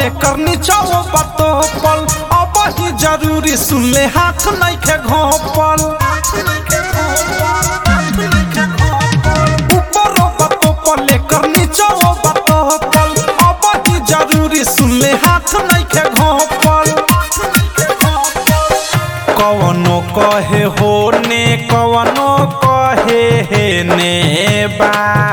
लेकर नीचाओ बतो पल अब ही जरूरी सुन ले हाथ नहीं के घोपल ऊपरो बतो पल लेकर नीचाओ बतो पल अब ही जरूरी सुन ले हाथ नहीं के घोपल कवनो कहे हो ने कवनो कहे हे ने बा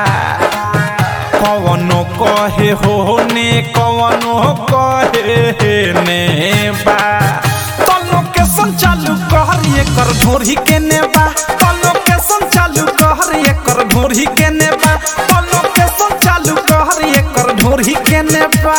कवनो कहे हो ने कवनो कहे हे ने बा तलो के संचालू कहर एकर ढोरी के ने बा तलो के संचालू कहर एकर ढोरी के ने बा तलो के संचालू कहर एकर ढोरी के ने बा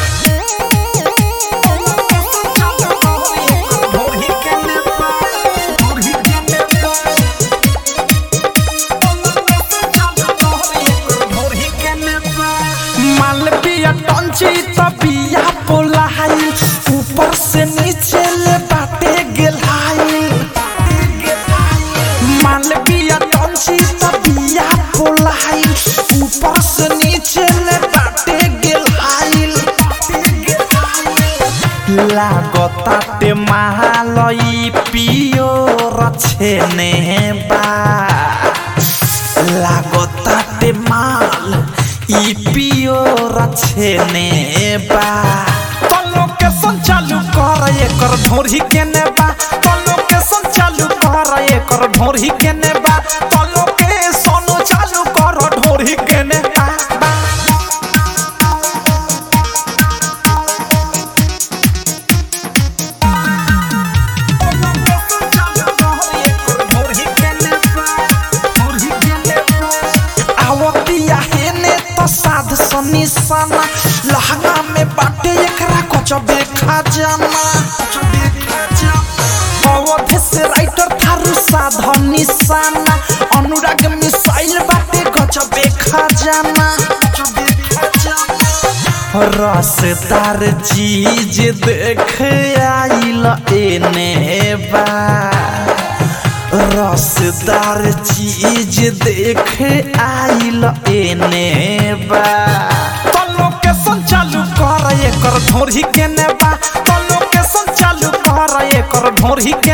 मालविया टंची तबिया पोलाई ऊपर से नीचे ले बाटे गेलाई मालविया टंची तबिया पोलाई ऊपर से नीचे ले बाटे गेलाई लागताटे महालई पियो रछेने बा लागताटे माल ई पियो रछेने बा तलो के संचालू कर एकर ढोरी के ने बा तलो के संचालू कर एकर ढोरी के ने बा तलो के सोनो चालू कर ढोरी के ने बा बा। आवतिया हेने तो साध सनी सना लहंगा में बाटे एकरा कुछ देखा जाना अवधे से राइटर थारू साध निशाना अनुराग मिसाइल बाटे कुछ देखा जाना रसदार चीज देख आइल एने बा रसदार चीज देख आइल एने बा तलो के संचालू कर एकर ढोरी के ने बा तलो के संचालू कर एकर ढोरी के